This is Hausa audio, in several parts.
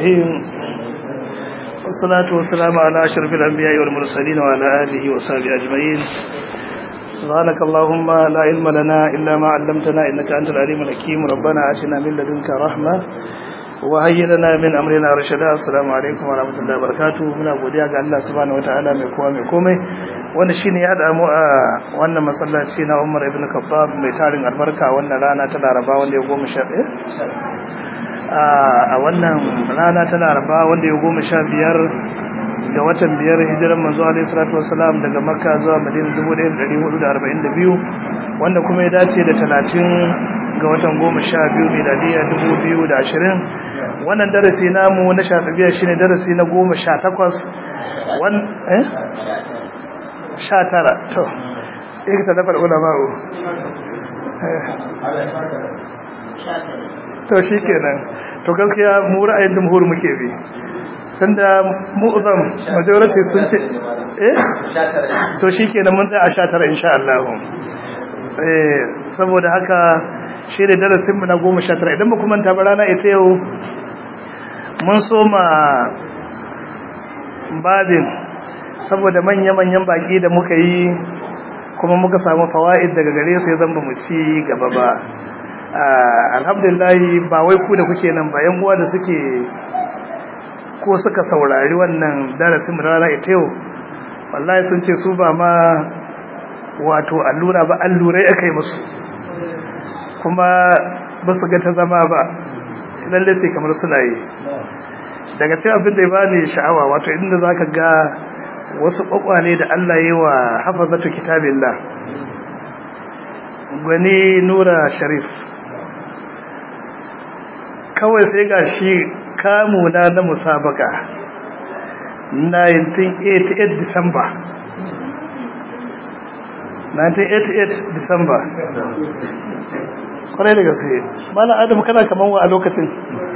الرحيم والصلاة والسلام على أشرف الأنبياء والمرسلين وعلى آله وصحبه أجمعين سبحانك اللهم لا علم لنا إلا ما علمتنا إنك أنت العليم الحكيم ربنا آتنا من لدنك رحمة وهيئ لنا من أمرنا رشدا السلام عليكم ورحمة الله وبركاته muna godiya ga Allah subhanahu wataala mai kowa mai komai wanda shine ya hada mu a wannan masallaci na Umar ibn Khattab mai tarin albarka wannan rana ta Laraba wanda ya goma sha a wannan rana ta Laraba wanda ya goma sha biyar ga watan biyar hijiran manzo alaihi salatu wassalam daga Makka zuwa Madina 1442 wanda kuma ya dace da 30 ga watan goma sha biyu miladiya dubu biyu da ashirin wannan darasi namu na shafibiya shine darasi na goma sha takwas sha tara to ika ta dafa ulama'u to shi kenan to gaskiya mu ra'ayin jumhur muke bi sanda mu'zam majority sun ce eh to shi kenan mun tsaya a sha tara insha Allah eh saboda haka shi ne darasinmu na goma sha tara idan ba kuma ta rana ita yau mun soma babin saboda manya-manyan baki da muka yi kuma muka samu fawa'id daga gare su ya zamba mu ci gaba ba alhamdulillahi ba wai ku da kuke nan ba yan uwa da suke ko suka saurari wannan darasinmu na rana ita yau wallahi sun ce su ba ma wato allura ba allurai aka yi musu kuma ba su ga ta zama ba lalle sai kamar suna yi daga cikin abin da ya bani sha'awa wato inda zaka ga wasu kwakwale da Allah yi wa hafazatu kitabillah gwani nura sharif kawai sai ga shi kamuna na musabaka 1988 December 1988 December kwarai da gaske mana adam kana kaman wa a lokacin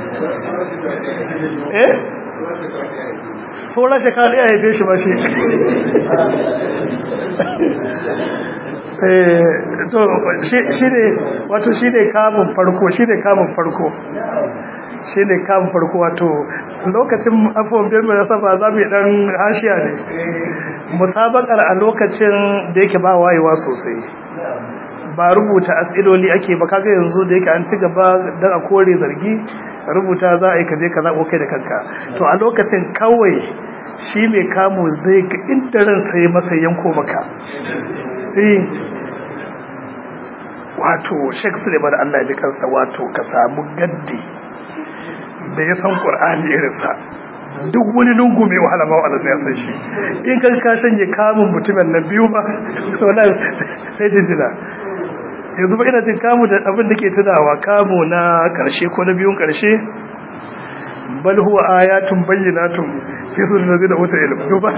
eh tsoron shekara ɗaya haife shi ba shi to shi ne wato shi ne kamun farko shi ne kamun farko shi ne kamun farko wato lokacin afuwan biyar mai saba za mu yi ɗan hashiya ne musabakar a lokacin da yake ba wayewa sosai ba rubuta asiloli ake ba kaga yanzu da yake an ci gaba don a kore zargi rubuta za a yi kaje ka zaɓo kai da kanka to a lokacin kawai shi mai kamo zai ga inda ran sai masa yanko maka sai wato shek suleiman allah ji kansa wato ka samu gaddi da ya san ƙur'ani irinsa duk wani lungu mai wahala ma wa'ala ya san shi in kan ka shanye kamun mutumin na biyu ba sai jinjina yanzu ba ina jin kamu da abin da ke tunawa kamu na karshe ko na biyun karshe bal huwa ayatun bayyinatun fi sunan ladina uta ilm to ba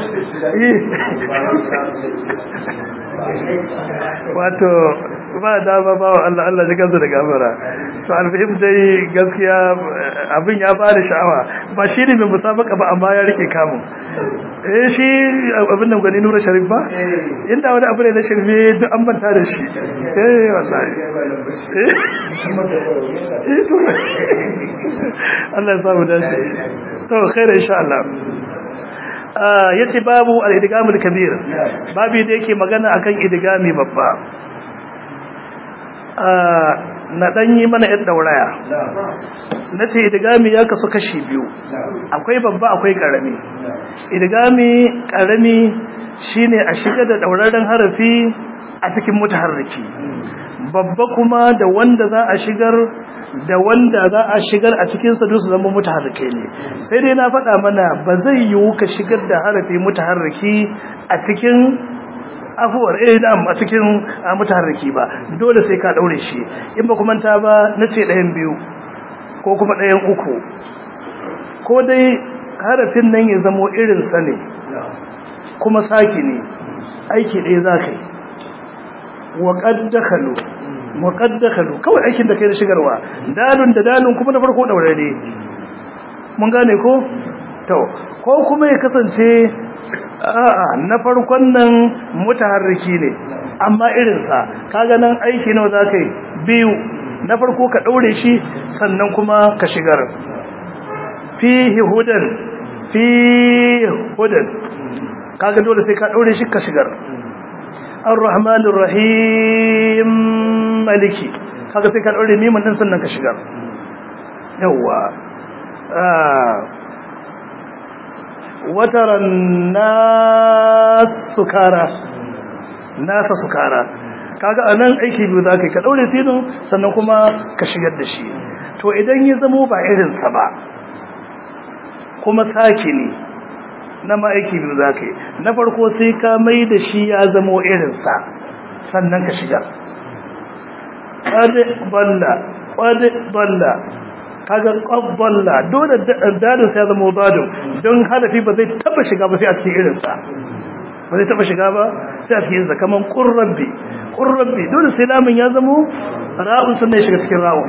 wato ba da ba ba Allah Allah ji kansa da gafara to alfahim dai gaskiya abin ya bada sha'awa ba shi ne mai musabaka ba amma ya rike kamun eh shi abin nan gani nura sharif ba inda wani abu ne na shirme duk an manta da shi eh wallahi eh to Allah ya samu dace to khair insha Allah yace babu al-idgamul kabir babu da yake magana akan idgami babba na dan yi mana yadda dauraya nace idgami ya kasu kashi biyu akwai babba akwai karami idgami karami shine a shiga da dauraren harafi a cikin mutaharriki babba kuma da wanda za a shigar da wanda za a shigar a cikin sa su zama mutaharrike ne sai dai na faɗa mana ba zai yiwu ka shigar da harafi mutaharriki a cikin afuwar eh da a cikin mutaharriki ba dole sai ka daure shi in ba kuma ta ba nace ɗayan biyu ko kuma ɗayan uku ko dai harafin nan ya zamo irin sa ne kuma saki ne aiki ɗaya za ka yi wa qaddakalu wa qaddakalu kawai aikin da kai da shigarwa dalun da dalun kuma na farko daure ne mun gane ko to ko kuma ya kasance a'a na farkon nan mutaharriki ne amma irinsa kaga nan aiki nawa za ka yi biyu na farko ka ɗaure shi sannan kuma ka shigar fihi hudan fi hudan kaga dole sai ka daure shi ka shigar ar-rahmanir rahim maliki kaga sai ka daure mimin din sannan ka shigar yawa wataran nas sukara nasa sukara kaga anan aiki biyu zaka ka daure sinin sannan kuma ka shigar da shi to idan ya zamo ba irin sa ba kuma saki ne na ma aiki biyu zaka na farko sai ka mai da shi ya zamo irin sa sannan ka shigar qad balla qad balla kaga qabballa dole dadin sai ya zama dadin don hadafi ba zai taba shiga ba sai a cikin irin sa ba zai taba shiga ba sai a cikin sa kaman qurrabbi qurrabbi dole sai lamun ya zama ra'un sannan ya shiga cikin ra'un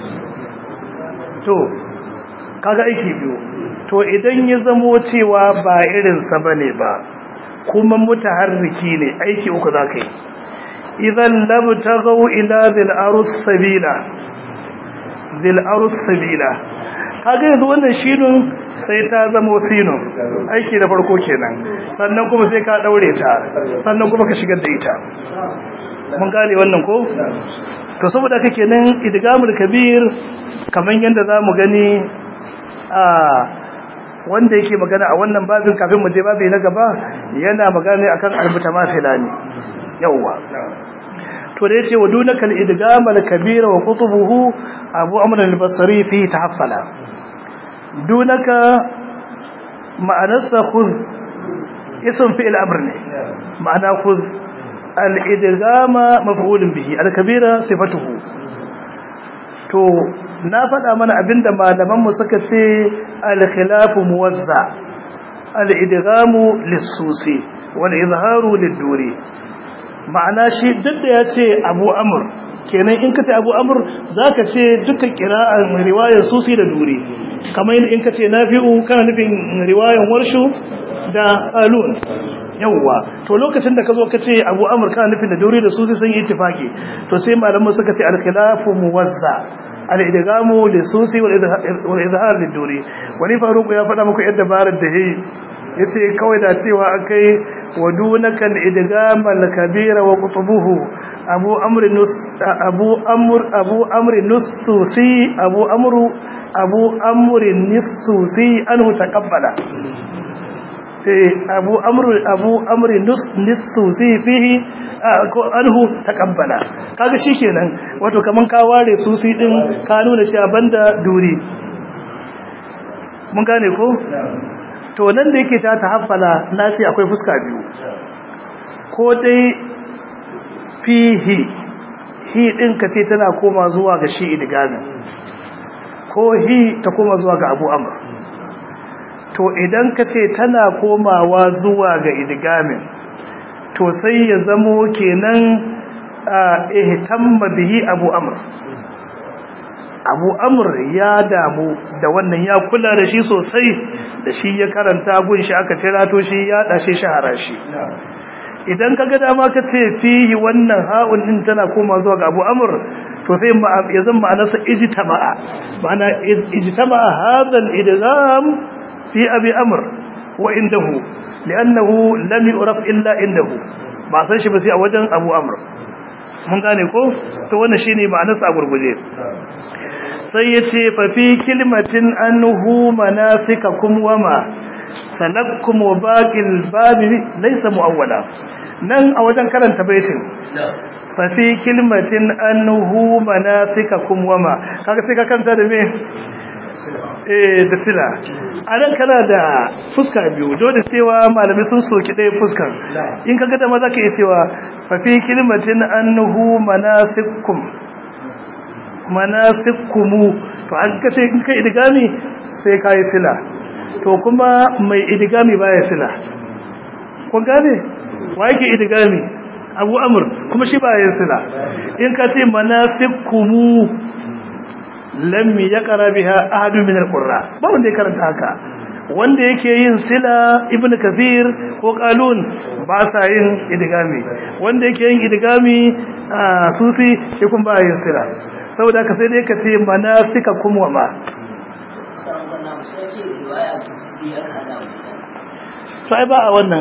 to kaga aiki biyu to idan ya zamo cewa ba irin sa bane ba kuma mutaharriki ne aiki uku zaka yi idan labtaghu ila dhil arus sabila zil arus sabila kaga yanzu wannan shinun sai ta zama sinun aiki da farko kenan sannan kuma sai ka daure ta sannan kuma ka shigar da ita mun gane wannan ko to saboda haka kenan idgamul kabir kaman yanda zamu gani a wanda yake magana a wannan babin kafin mu je babi na gaba yana magana akan almutamafila ne yawwa to da yace wadunaka al-idgam al-kabir wa qutubuhu abu amr al-basri fi tahaffala dunaka ma'anarsa khudh ism fi'l amr ne ma'ana khudh al-idgam maf'ul bihi al-kabira sifatuhu to na faɗa mana abinda malaman mu suka ce al-khilaf muwazza al-idgham lis-susi wal-izharu lid-duri ma'ana shi duk da ya ce abu amur kenan in ka ce abu amur za ka ce duka kira'an riwayar susi da duri kamar in ka ce na fi'u kana nufin riwayar warshu da alun yawwa to lokacin da ka zo ka ce abu amur kana nufin da duri da susi sun yi itifaki to sai malamu suka ce alkhilafu muwazza al-idgamu li susi wal izhar lid duri wani faruku ya faɗa muku yadda barar da yayi yace kawai da cewa akai ودونك الادغام الكبير وقطبه ابو امر نس ابو امر ابو امر نسوسي ابو امر ابو امر نسوسي انه تقبل abu amru abu amri nus nisusi fihi anhu taqabbala kaga shikenan wato kaman ka ware susi din ka nuna shi banda duri mun gane ko to nan da yake ta tahaffala na ce akwai fuska biyu ko dai fihi hi din ka ce tana koma zuwa ga shi idgamin ko hi ta koma zuwa ga abu amr to idan ka ce tana komawa zuwa ga idgamin to sai ya zamo kenan ihtamma bihi abu amr abu amr ya damu da wannan ya kula da shi sosai da shi ya karanta gun shi aka tirato shi ya dashe shahara shi idan ka ga dama ka ce fihi wannan ha'un din tana koma zuwa ga abu amr to sai ya zama ma'anarsa ijtama'a ma'ana ijtama'a hadha al-idgham fi abi amr wa indahu li'annahu lam yu'raf illa indahu ba san shi ba sai a wajen abu amr mun gane ko to wannan shine ma'anarsa a gurguje sai ya ce fafi kilmatin annuhu manasikakum wama salakkum wa baqil babi laysa muawwala nan a wajen karanta baitin fafi kilmatin annuhu manasikakum wama kaga sai ka kanta da me eh da sila anan kana da fuska biyu dole cewa malami sun soki ɗaya fuskar in kaga da maza ka yi cewa fafi kilmatin annuhu manasikum manasikumu to an kace in kai idgami sai kai sila to kuma mai idgami baya sila kun gane wa yake idgami Abu Amr kuma shi baya sila in ka ce manasikumu lam yaqra biha ahadun min alqurra ba wanda ya karanta haka wanda yake yin sila ibn kafir ko qalun ba sa yin idgami wanda yake yin idgami susi shi kun ba yin sila saboda ka sai dai ka ce manasika kuma ma to ai ba a wannan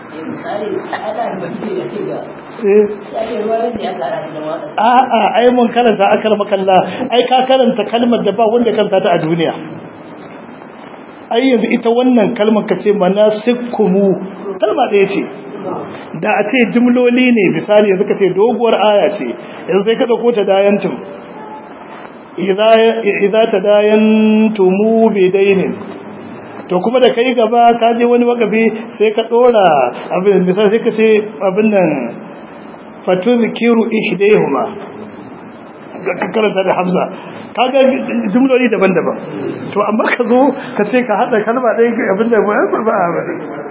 a'a ai mun karanta akar makalla ai ka karanta kalmar da ba wanda kanta ta a duniya ai yanzu ita wannan kalmar ka ce manasikumu kalma ɗaya ce da a ce jimloli ne misali yanzu ka ce doguwar aya ce yanzu sai ka ɗauko ta dayantum idza ta dayantumu bidainin to kuma da kai gaba ka je wani wakafi sai ka dora abin misali sai ka ce abin nan fatuzkiru ihdayhuma ka karanta da hamza kaga jumloli daban-daban to amma ka zo ka ce ka hada kalma ɗaya abin da ba ba ba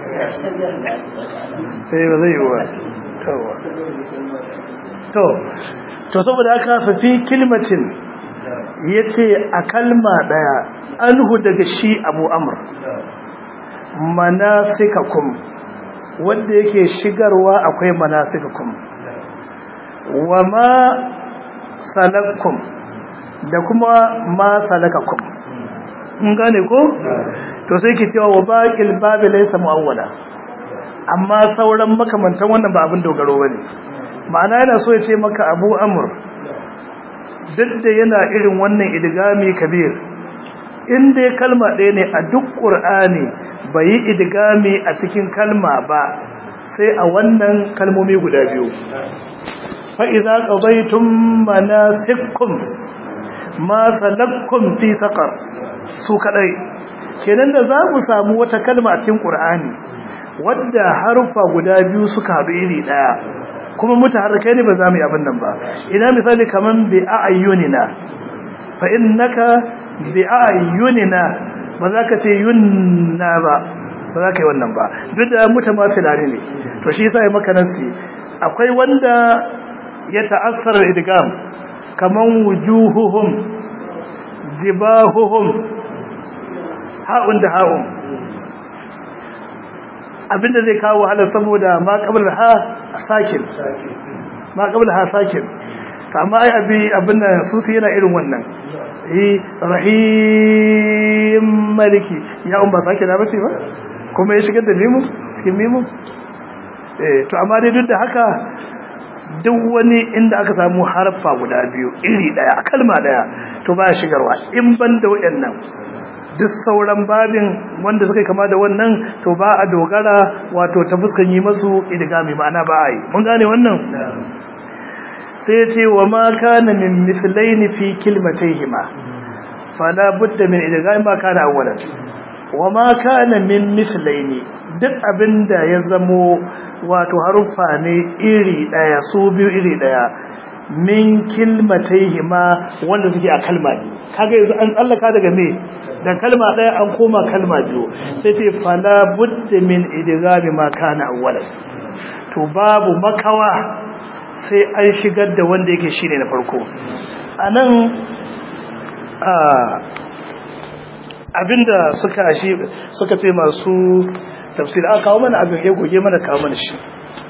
sai ba zai yi wa to to saboda haka fa fi kilmatin yace a kalma daya anhu daga shi abu amr manasikakum wanda yake shigarwa akwai manasikakum wa ma salakkum da kuma ma salakakum mun gane ko to sai ki cewa wa baqil babi laysa muawwala amma sauran makamantan wannan ba abin dogaro bane ma'ana yana so ya ce maka abu amr duk da yana irin wannan idgami kabir in dai kalma ɗaya ne a duk ƙur'ani bai yi idgami a cikin kalma ba sai a wannan kalmomi guda biyu fa'iza ƙazaitun manasikkum ma salakkum fi saƙar su kaɗai kenan da za mu samu wata kalma a cikin ƙur'ani wadda harufa guda biyu suka haɗu iri ɗaya kuma mutu harkai ne ba za mu yi abin nan ba ina misali kamar bi a ayyunina fa innaka bi ayyunina ba za ka ce yunna ba ba za ka yi wannan ba duk da mutamafilani ne to shi yasa ya maka nasi akwai wanda ya ta'assara idgam kaman wujuhuhum jibahuhum ha'un da ha'un abinda zai kawo wahala saboda ma qabla ha sakin ma qabla ha sakin amma ai abi abin nan su su yana irin wannan rahim maliki ya un ba sake da bace ba kuma ya shigar da mimu cikin mimu eh to amma dai duk da haka duk wani inda aka samu harfa guda biyu iri daya kalma daya to ba shigarwa in ban da wayannan duk sauran babin wanda suka kama da wannan to ba a dogara wato ta fuskan yi masu idgami ma'ana ba a yi mun gane wannan sai ce wa ma kana min mislaini fi kilmatayhima fala budda min idgham ma kana awwalan wa ma kana min mislaini duk abinda ya zamo wato haruffa ne iri daya su biyu iri daya min kilmatayhima wanda suke a kalma biyu kaga yanzu an tsallaka daga me da kalma daya an koma kalma biyu sai ce fala budda min idgham ma kana awwalan to babu makawa sai an shigar da wanda yake shi ne na farko a nan abinda suka shi suka ce masu tafsir aka kawo mana abin ya goge mana kawo mana shi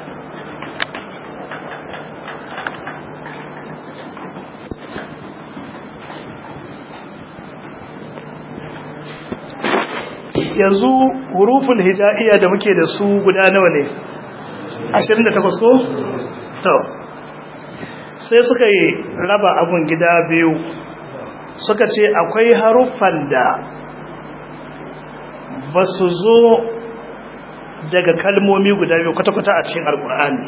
yanzu hurufin hijaiya da muke da su guda nawa ne 28 ko? to sai suka yi raba abun gida biyu suka ce akwai haruffan da ba su zo daga kalmomi guda biyu kwata-kwata a cikin alkur'ani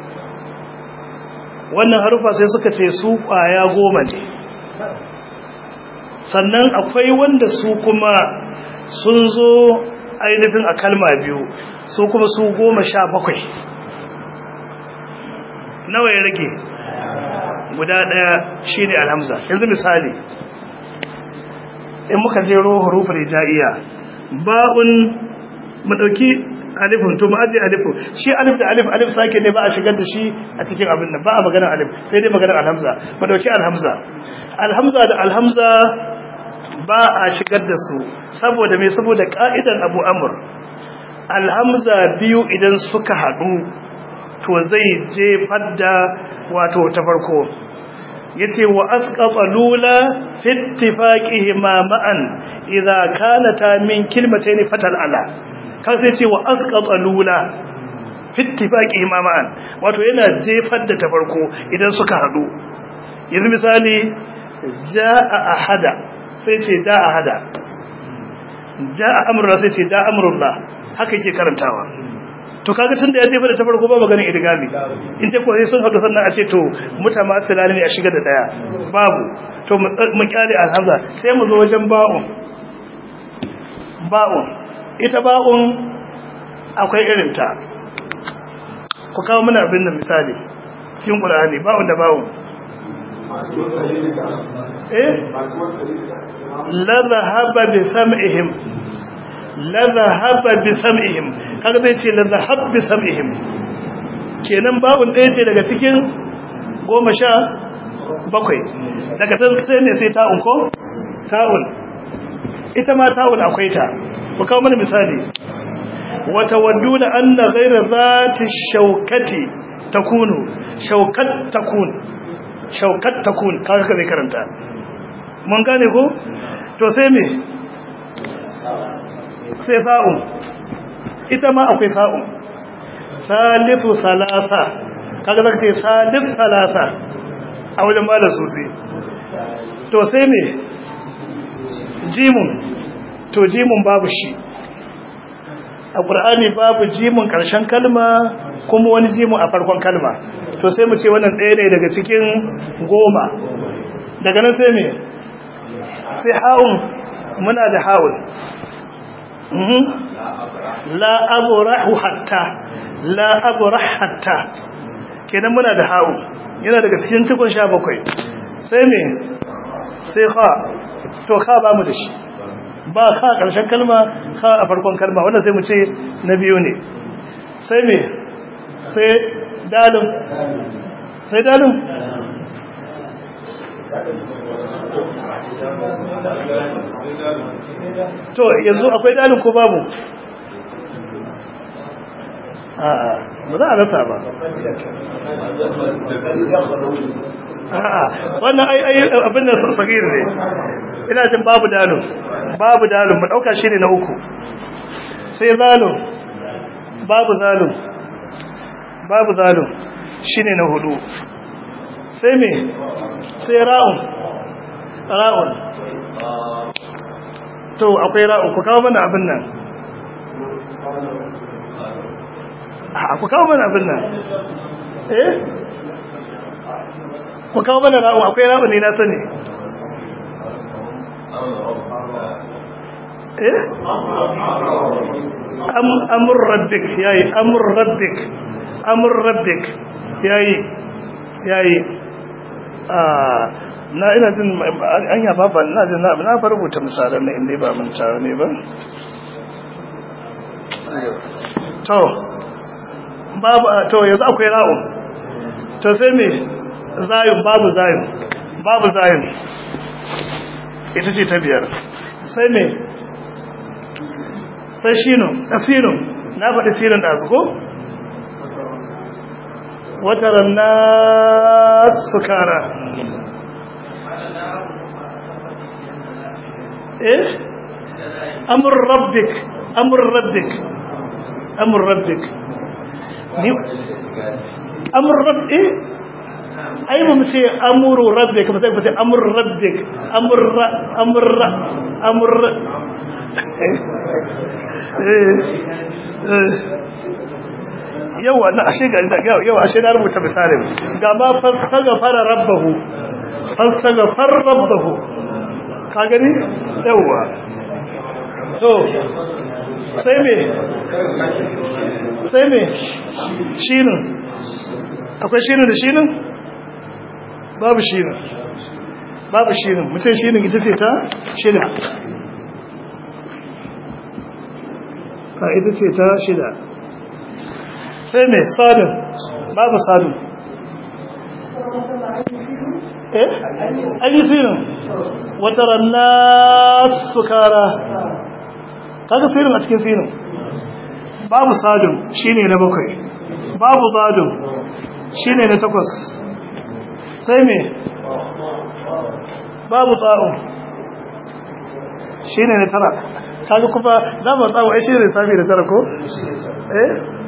wannan haruffa sai suka ce su kwaya goma ne sannan akwai wanda su kuma sun zo ainihin a kalma biyu su kuma su goma sha bakwai nawa ya rage guda daya shine alhamza yanzu misali in muka jero hurufin hijaiya ba'un mu dauki alifun to mu aje alifun shi alif da alif alif sake ne ba a shigar da shi a cikin abin nan ba a maganar alif sai dai maganar alhamza mu dauki alhamza alhamza da alhamza ba a shigar da su saboda me saboda ka'idar Abu Amr alhamza biyu idan suka hadu to zai jefar da wato ta farko yace wa asqata lula fi ittifaqihima ma'an idza kanata min kilmatayn fatal ala kan sai ce wa asqata lula fittifaqi imaman wato yana jefar da ta farko idan suka hadu yanzu misali jaa ahada sai ce da ahada jaa amrullah sai ce da amrullah haka yake karantawa to kaga tunda ya jefa da ta farko ba maganin idgami in ce ko sai sun hadu sannan a ce to mutamasila ne a shiga da daya babu to mu kyale alhamza sai mu zo wajen ba'un ba'un ita ba'un akwai irin ta ku kawo mana abin nan misali cikin qur'ani ba'un da ba'un eh la dhahaba bi sam'ihim la dhahaba bi sam'ihim kaga zai ce la dhahab bi sam'ihim kenan ba'un ɗaya ce daga cikin goma sha bakwai daga tan sai ne sai ta'un ko ta'un ita ma ta'un akwai ta ku kawo mana misali wata wadduna anna ghayra zati shaukati takunu shaukat takun shaukat takun kaga ka zai karanta mun gane ko to sai me sai fa'un ita ma akwai fa'un salifu salasa kaga zaka ce salif salasa a wajen malar sosai to sai me jimun to jimun babu shi a ƙur'ani babu jimun ƙarshen kalma kuma wani jimun a farkon kalma to sai mu ce wannan ɗaya ne daga cikin goma daga nan sai me sai ha'un muna da ha'un la abrahu hatta la abrah hatta kenan muna da ha'un yana daga cikin cikon sha bakwai sai me sai ha to ka ba mu da shi ba ka ƙarshen kalma ka a farkon kalma wanda sai mu ce na biyu ne sai me sai dalin sai dalin to yanzu akwai dalin ko babu a'a ba za a rasa ba a'a wannan ai ai abin da sagir ne ina jin babu dalun babu dalun mu dauka shi ne na uku sai zalun babu zalun babu zalun shine na hudu sai me sai ra'un ra'un to akwai ra'un ku kawo mana abin nan a ku kawo mana abin nan eh ku kawo mana ra'un akwai ra'un ne na sani eh amur rabbik yayi amur rabbik amur rabbik yayi yayi ah na ina jin an ya baba ina jin na na rubuta misalan nan inda ba mun tawo ne ba to babu to yanzu akwai ra'un to sai me zayun babu zayun babu zayun ita ce ta biyar sai me sai shino asino na faɗi sirin da su ko wataran na sukara eh amur rabbik amur rabbik amur rabbik ni amur rabbik ai mu ce amuru rabbik ba sai ku ce amur rabbik amur amur amur yawa na ashe ga yawa ashe na rubuta misalin ga ma fastaga fara rabbahu fastaga far rabbahu ka gani yawa to sai me sai me shinin akwai shinin da shinin babu shinin babu shinin mutum shinin ita ce ta shida ka ita ce ta shida sai mai sadin babu sadin eh an yi sinin wata ranna sukara kaga sinin a cikin sinin babu sadin shine na bakwai babu zadin shine na takwas sai mai babu tsa'un shine ne tara kaga kuma za mu tsawo ai shine lissafi da tara ko eh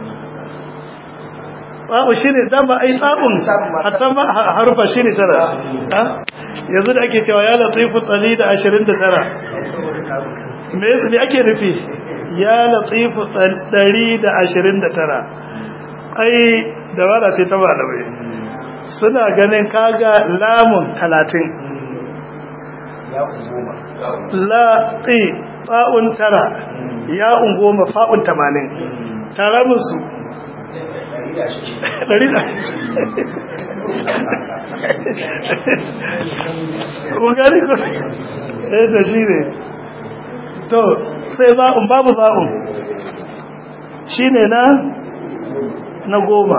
tsawo shine dama ai tsabun hatta ma harufa shine tara yanzu da ake cewa ya latifu tsali da ashirin da tara me ake nufi ya latifu ɗari da ashirin da tara ai dabara ce ta malamai suna ganin kaga lamun talatin laɗi fa'un tara ya ungoma fa'un tamanin tara musu ɗari da ƙungari ko ɗaya da shi ne to sai ba'un babu ba'un shi ne na na goma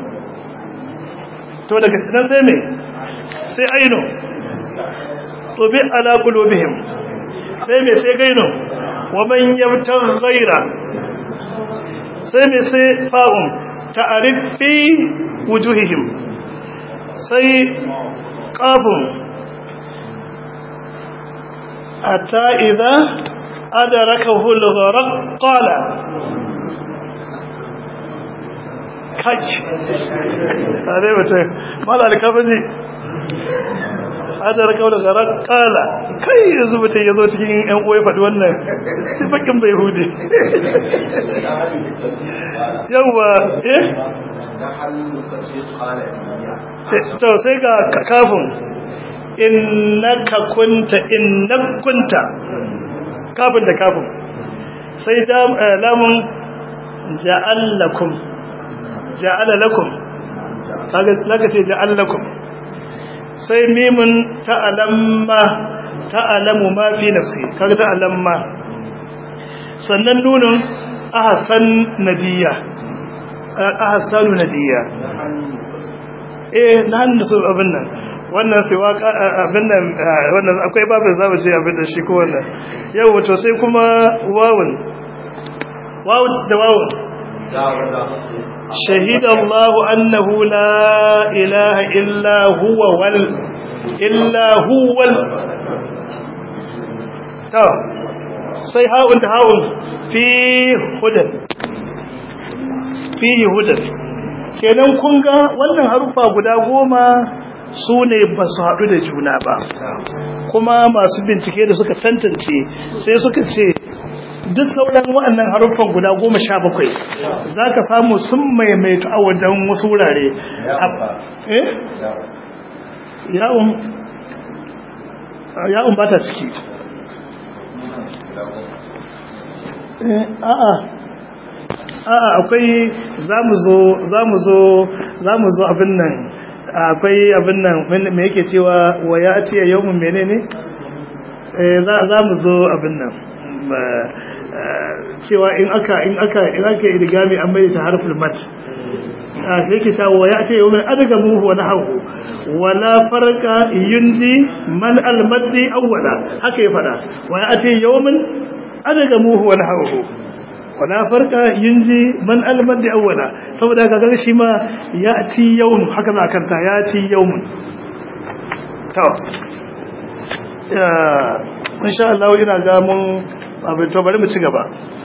to daga nan sai me sai aino to bi ala qulubihim sai me sai gaino wa man yabtar ghaira sai me sai fa'un ta'rif fi wujuhihim sai qafun hatta idza adrakahu al-gharq qala kai tare mutum mala alkafaji adar kawo da zarar kala kai yanzu mutum ya zo cikin yan uwa faɗi wannan shi bakin bai hude yawwa eh to sai ga kafin innaka kunta innak kunta kafin da kafin sai lamun ja'allakum ja'ala lakum kaga ce ja'al lakum sai mimun ta'alamma ta'alamu ma fi nafsi kaga ta'alamma sannan nunun ahsan nadiya ahsanu nadiya eh nan da su abin nan wannan sai waka abin nan wannan akwai babin zamu ce abin da shi ko wannan yau to sai kuma wawun wawun da wawun شهد الله أنه لا إله إلا هو وال إلا هو وال تو sai ha'un da ha'un fi hudan fi hudan kenan kun ga wannan harufa guda goma su ne ba su haɗu da juna ba kuma masu bincike da suka tantance sai suka ce duk sauran waɗannan haruffan guda goma sha bakwai za ka samu sun maimaitu a wajen wasu wurare ya'un ba ta ciki a'a a'a akwai za mu zo za mu zo za mu zo abin nan akwai abin nan me yake cewa wa ya ce yau mun menene za mu zo abin nan cewa in aka in aka in aka idgami an mai ta harful mat a sai ke cewa ya ce yau min adaga muhu wa nahu wala farqa yundi man al maddi awwala haka ya fada wa ya ce yau min adaga muhu wa nahu wala farqa yundi man al maddi awwala saboda kaga shi ma ya ci yawm haka za kanta ya ci yawmun to insha Allah ina ga mun abin to bari mu ci gaba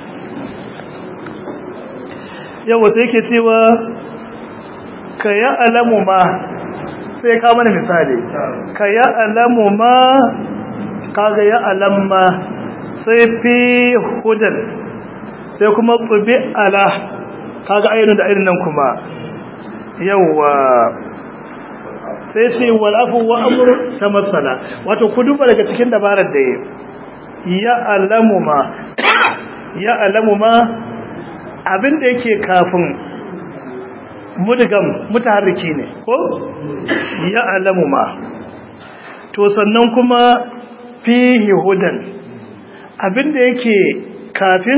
yawa sai yake cewa ka ya alamu ma sai ka mana misali ka ya alamu ma kaga ya alamma sai fi hudan sai kuma tsubi ala kaga ainihin da ainihin nan kuma yawa sai ce wal'afu wa amur ta matsala wato ku duba daga cikin dabarar da ya alamu ma ya alamu ma abinda yake kafin mudgam mutaharriki ne ko ya alamu ma to sannan kuma fihi hudan abinda yake kafin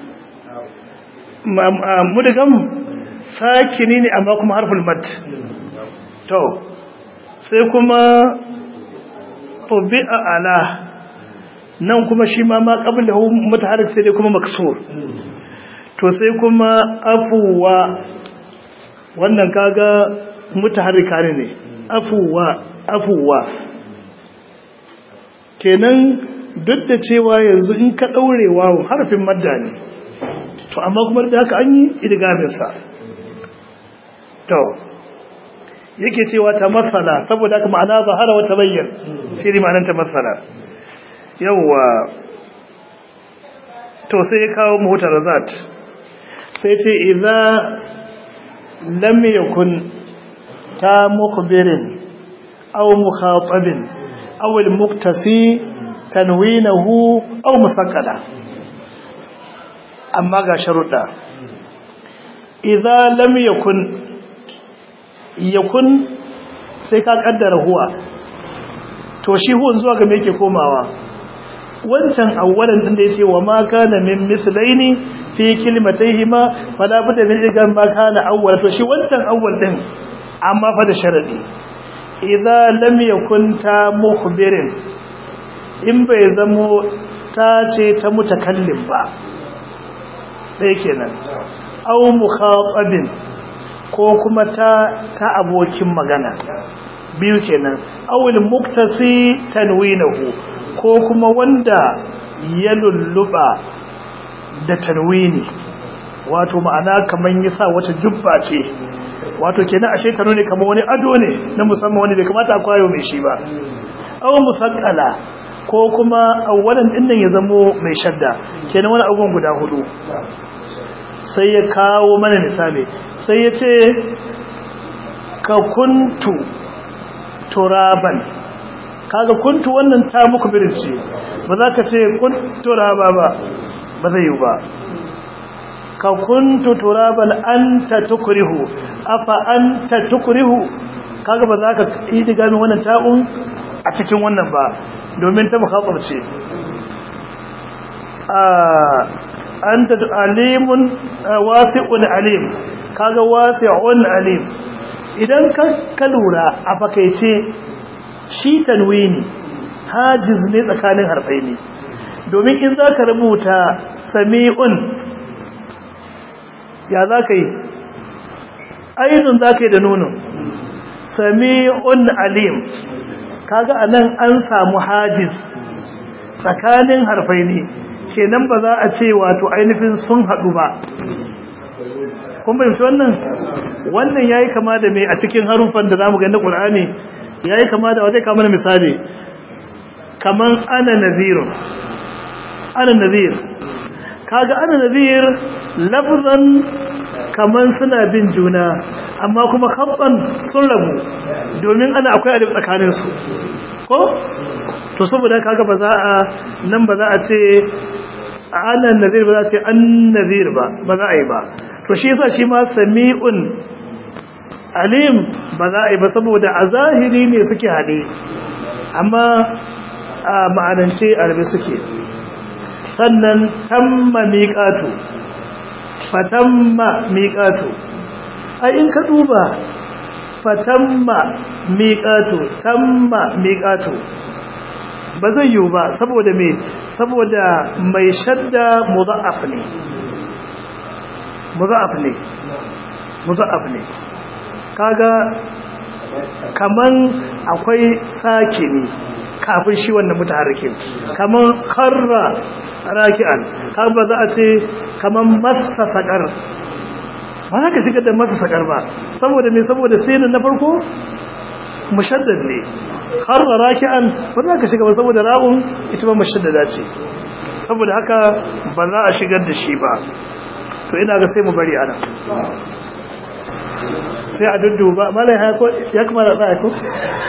mudgam sakini ne amma kuma harful mad to sai kuma tubi'a ala nan kuma shi ma ma qablahu mutaharrik sai dai kuma maksur to sai kuma afuwa wannan kaga mutaharrika ne afuwa afuwa kenan duk da cewa yanzu in ka daure wawo harfin madda ne to amma kuma da haka an yi idgamin sa to yake cewa ta masala saboda haka ma'ana zahara wa tabayyan shi ne ma'anar ta masala yawwa to sai ya kawo mahutar razat sai ce idza lam yakun ta mukbirin aw mukhatabin aw al-muktasi tanwinahu aw musaqqala amma ga sharuɗa idza lam yakun yakun sai ka kaddara huwa to shi huwan zuwa ga me yake komawa wancan awwalan din da yace wa ma kana min mislaini fi kalimatayhima fala budda min igan ma kana awwal to shi wancan awwal din amma fa da sharadi idza lam yakun ta mukhbirin in bai zamo ta ce ta mutakallim ba dai kenan aw mukhatabin ko kuma ta ta abokin magana biyu kenan awil muktasi tanwinahu ko kuma wanda ya lulluba da tanwini wato ma'ana kaman yasa wata jubba ce wato kenan ashe tano ne kamar wani ado ne na musamman wani bai kamata a kwayo mai shi ba aw musaqqala ko kuma awwalan dinnan ya zamo mai shadda kenan wani abubuwan guda hudu sai ya kawo mana misali sai ya ce ka kuntu turaban kaga kuntu wannan ta muku birinci ba za ka ce kuntu turaba ba ba zai yi ba ka kuntu turaban anta tukrihu afa anta tukrihu kaga ba za ka yi diga min wannan ta'un a cikin wannan ba domin ta mukhatab ce anta alimun wasi'un alim kaga wasi'un alim idan ka lura a fakaice shi tanwini hajiz ne tsakanin harfai ne domin in za ka rubuta sami'un ya za ka yi ainihin za ka yi da nunin sami'un alim kaga a nan an samu hajiz tsakanin harfai ne kenan ba za a ce wato ainihin sun haɗu ba kun fahimci wannan wannan yayi kama da mai a cikin harufan da zamu ga na Qur'ani yayi kama da waje kama misali kaman ana nazir ana nazir kaga ana nazir lafzan kaman suna bin juna amma kuma khabban sun rabu domin ana akwai alif tsakanin su ko to saboda kaga ba za a nan ba za a ce ana nazir ba za a ce an nazir ba ba za a yi ba to shi yasa shi ma sami'un alim ba za a yi ba saboda a zahiri ne suke haɗe amma a ma'anance arabe suke sannan tamma miƙatu fatamma miƙatu a in ka duba fatamma miƙatu tamma miƙatu ba zai yiwu ba saboda me saboda mai shadda mudha'af ne mudha'af ne mudha'af ne kaga kaman akwai sake ne kafin shi wannan mutaharrikin kaman karra raki'an har ba za a ce kaman massa sakar ba za ka shiga da massa sakar ba saboda me saboda sinin na farko mushaddad ne karra raki'an ba za ka shiga ba saboda ra'un ita ba mushaddada ce saboda haka ba za a shigar da shi ba to ina ga sai mu bari ana sai a dudduba malai hako ya kuma da tsaya ko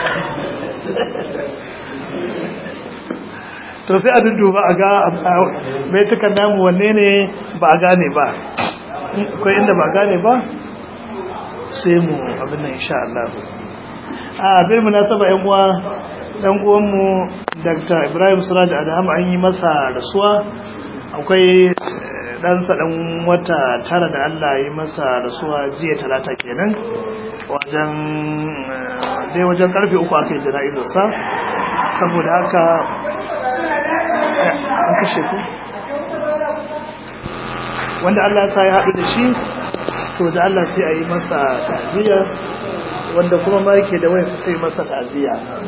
to sai a dudduba a ga mai tukan namu wanne ne ba a gane ba akwai inda ba a gane ba sai mu abin nan insha Allah a bil munasaba yan uwa dan uwanmu Dr. Ibrahim Suraj Adam an yi masa rasuwa akwai ɗansa ɗan wata tara da Allah yi masa rasuwa jiya talata kenan wajen dai wajen karfe uku aka yi jana'izarsa saboda haka an kashe ku wanda Allah sa ya haɗu da shi to da Allah sai a yi masa ta'aziyya wanda kuma ma yake da wayansa sai masa ta'aziyya